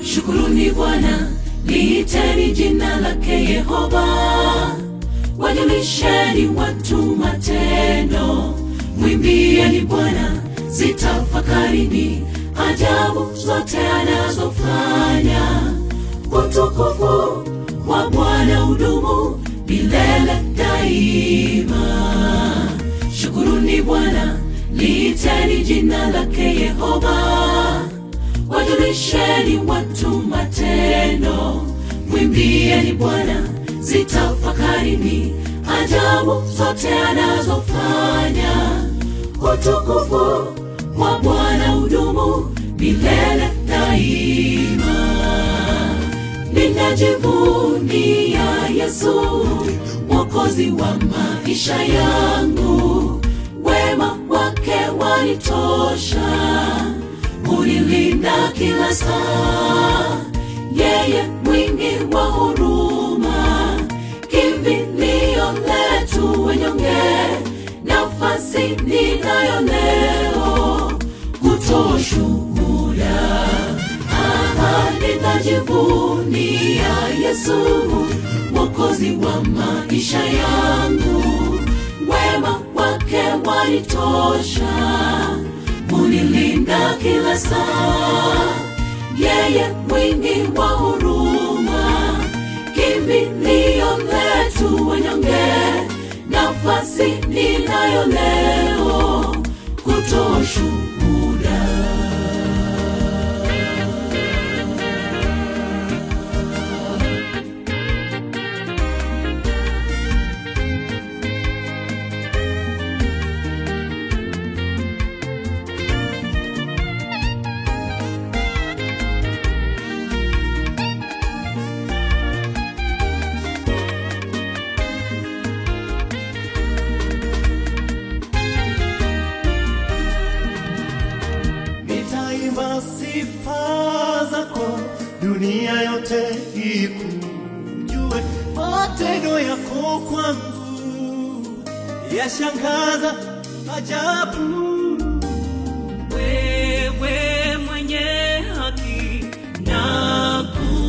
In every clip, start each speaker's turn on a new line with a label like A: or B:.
A: Shukuruni Bwana, liiteni jina lake Yehova, wajulisheni watu matendo, mwimbieni Bwana, zitafakarini ajabu zote anazofanya. Utukufu wa Bwana udumu milele daima. Shukuruni Bwana, liiteni jina lake Yehova, wajulisheni watu matendo, mwimbieni Bwana, zitafakarini ajabu zote anazofanya. Utukufu wa Bwana udumu milele daima. Ninajivunia Yesu, mwokozi wa maisha yangu, wema wake wanitosha, unilinda kila saa. Yeye mwingi wa huruma, kimbilio letu wenyonge, nafasi ninayo leo kutoa shuhuda. Aha, ninajivunia Yesu, mwokozi wa maisha yangu, wema wake wanitosha, unilinda kila saa. Yeye mwingi wa huruma, kimbilio letu wenyonge, nafasi ninayo leo kutoa shuhuda.
B: Nitaimba sifa zako, dunia yote ikujue. Matendo yako kwangu yashangaza ajabu.
A: Wewe mwenye haki na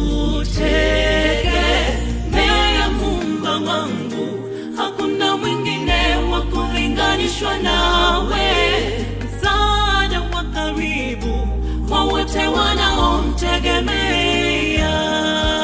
A: kutegemea Muumba wangu, hakuna mwingine wa kulinganishwa nawe, msaada wa karibu kwa wote wanaomtegemea.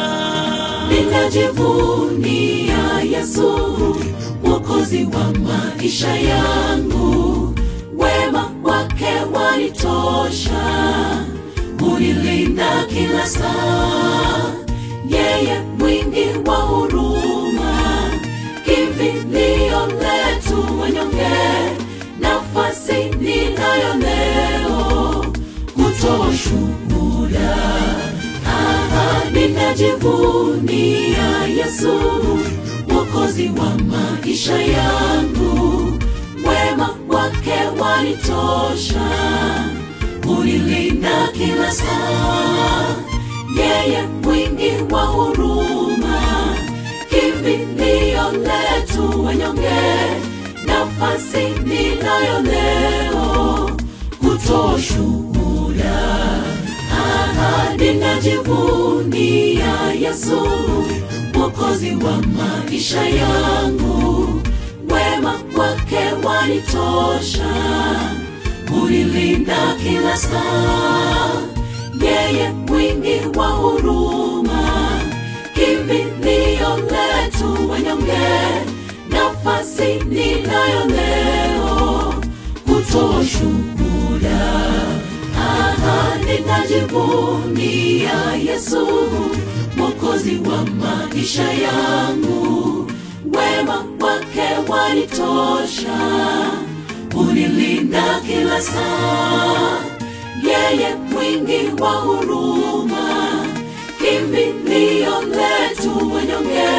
A: Ninajivunia Yesu, mwokozi wa maisha yangu, wema wake wanitosha, unilinda kila saa. Yeye mwingi wa huruma, kimbilio letu wenyonge, nafasi ninayo leo kutoa shuhuda. Aha, ninajivunia Yesu, mwokozi wa maisha yangu, wema wake wanitosha, unilinda kila saa. Yeye mwingi wa huruma, kimbilio letu wenyonge, nafasi ninayo leo kutoa shuhuda. Aha, ninajivunia Yesu, mwokozi wa maisha yangu, wema wake wanitosha, unilinda kila saa. Yeye mwingi wa huruma, kimbilio letu wenyonge, nafasi ninayo leo kutoa shuhuda. Aha, ninajivunia Yesu, mwokozi wa maisha yangu, wema wake wanitosha, unilinda kila saa. Yeye mwingi wa huruma, kimbilio letu wenyonge,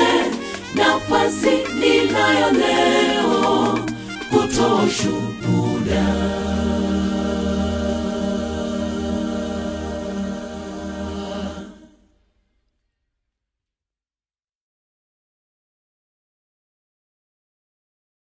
A: nafasi ninayo leo kutoa shuhuda.